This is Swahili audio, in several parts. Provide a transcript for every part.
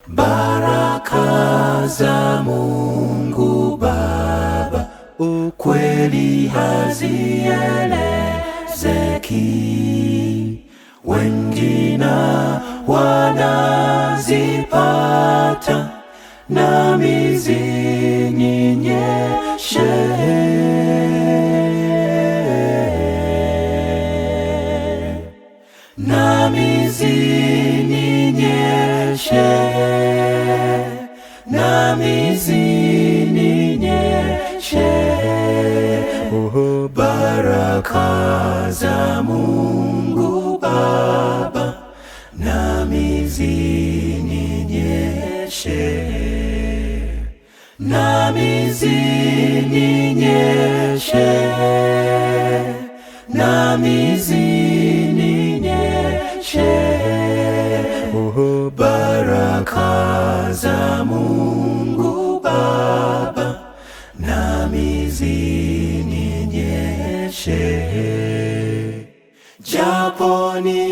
baraka za Mungu Baba, ukweli hazielezeki, wengine wanazipata, nami zininyeshe nami zininyeshe, nami zininyeshe, oh, baraka za Mungu Baba, nami zininyeshe, nami zininyeshe, nami zininyeshe, oh, baraka za Mungu Baba, nami zininyeshe, japo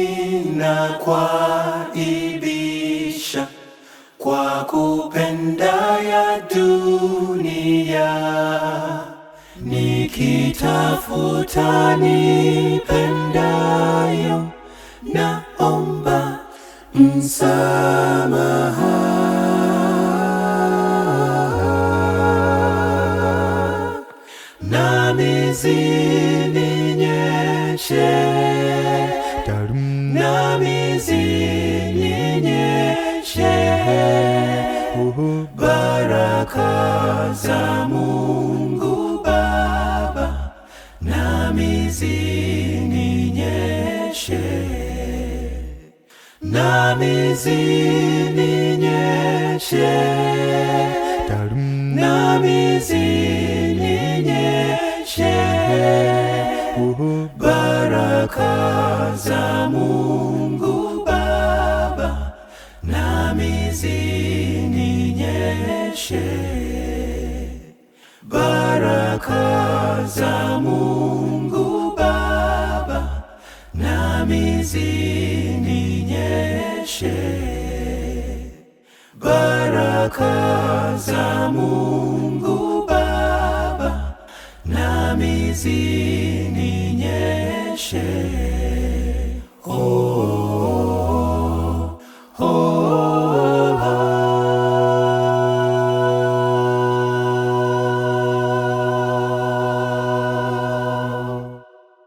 ninakwaibisha kwa kupenda ya dunia nikitafuta nipendayo, naomba msamaha, nami zininyeshe, nami zininyeshe, oh, baraka za Mungu Baba, nami zininyeshe, nami zininyeshe, nami zininyeshe, oh, baraka za Mungu Baba, nami zininyeshe, baraka za Mungu Baba, nami zininyeshe, baraka za Mungu Baba, nami zininyeshe.